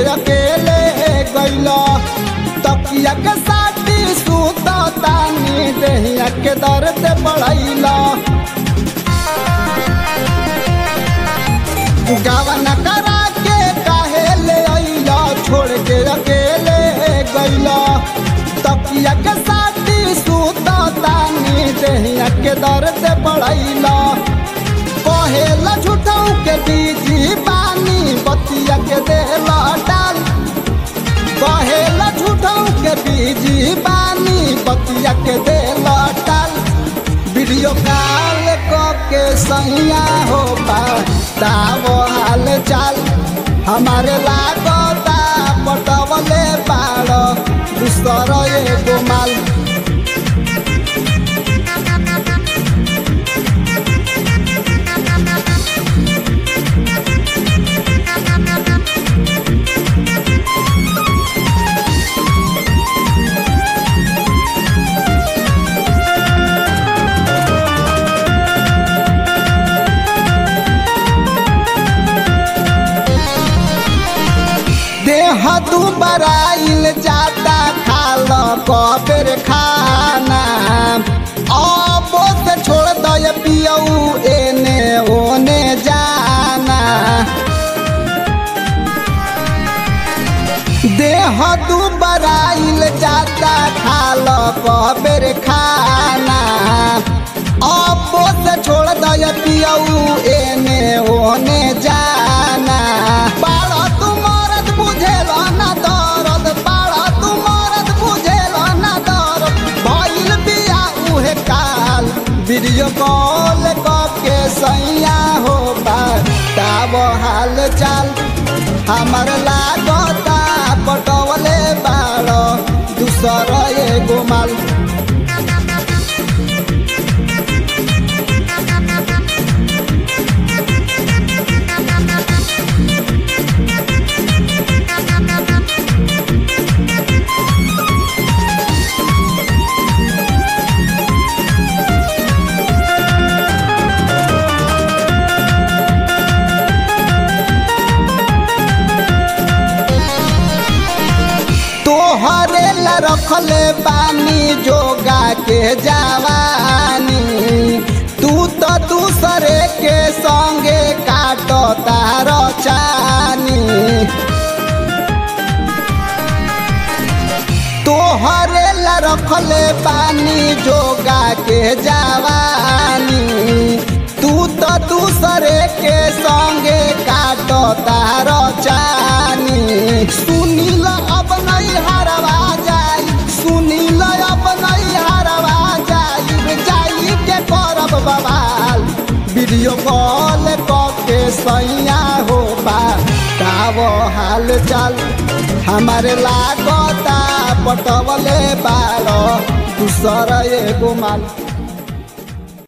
अकेले गइल तकिया के साटी सूत तानी देहिया के दर्द बढ़ैल गावन करा के काहे ले अइल छोड़ के अकेले गइल तकिया के साटी सूत तानी देहिया के दर्द बढ़ैल कहेला झूठाऊ के बीजी पानी बतिया के देला डाल कहेला झूठाऊ के बीजी पानी बतिया के देला डाल वीडियो कॉल के सैया हो ताव हाल चाल हमारे लागता पटवले पाड़ दूसर एगो माल देह तू बराइल जाता खाल कबेर खाना अब से छोड़ दय पियऊ एने ओने जाना देह तू बराइल जाता खाल कबेर खाना अब से छोड़ दय पियऊ एने ओने जाना बाड़ा तू मरद बुझेल ना दर्द बाड़ा तू मरद बुझेल ना दर्द भइल बिया उहे काल वीडियो कॉल के सैया हो ताब हाल चाल हमर लागता पटवले बाड़ दूसर एगो माल तोहरे ला रखले बानी जोगा के जवानी तू तो दूसरे के संगे काटो तार चानी तोहरे ला रखले बानी जोगा के जवानी तू तो दूसरे के संगे काटो तार चानी सुनील अब नहीं हरवा जाई सुनील अब नहीं हरवा जाई जाई के करब बवाल वीडियो कॉल के सैया हो बताव हाल चाल हमारे लागता पटवले बाड़ दूसर एगो माल